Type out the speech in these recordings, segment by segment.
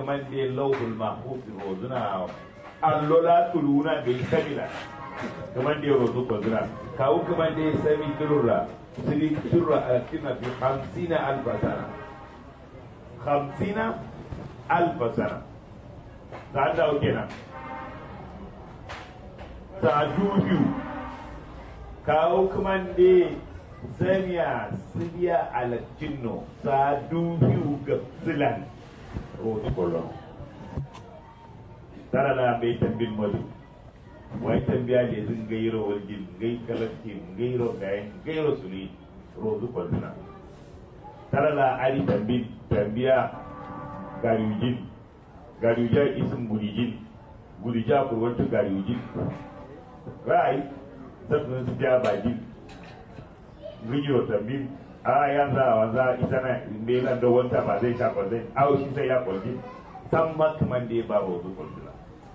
kaman da lauhul mahfuz rozuna allola tuluna bai kabila kaman da rozu ko zuna kawo kaman da sami turura siri turura a cikin fi hamsina albasana hamsina albasana ta an dawo kenan ta dubiyu kawo kaman da samiya sibiya alacinno sa dubiyu ga silan rotu kolon tara la bai tambin madu wai tambiya da zin gairo waljin gai kalatti gairo gayen gairo suli rotu kolona tara la ari tambin tambiya gariyujin gariyuja isin gudijin gudija kurwantu gariyujin rai zafin su ja bajin gijiro tambin a yanzu a wanza ita na melan da wanta ba zai sha kwalzai awo shi sai ya kwalji san makaman da ya ba wa wasu kwalzula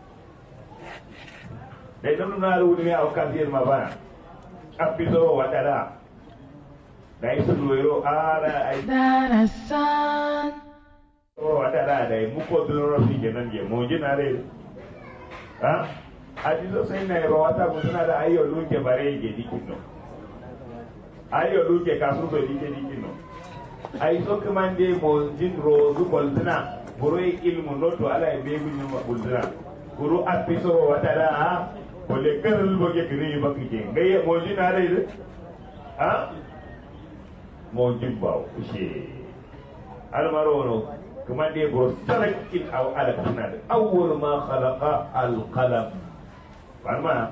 da idan nuna da wuni a wakan ziyar ma bana an fi zo wa dada da yi su zuwa a da a yi darasan wa dada da yi muko duloro fi kenan je mu ji na rai ha a ji so sai na yi ba wata suna da ayyau luke bare ke dikin no ayo luke kasu so dike dike no ay so kamande mo jin rozu boltana buru ilmu noto ala e be gunyo ma boltana buru apiso watara ha ko le karal bo ke kiri ba ki ngaye mo jin are de ha mo jin bawo she al marono kamande buru salak il aw ala kana awwal ma khalaqa al qalam farma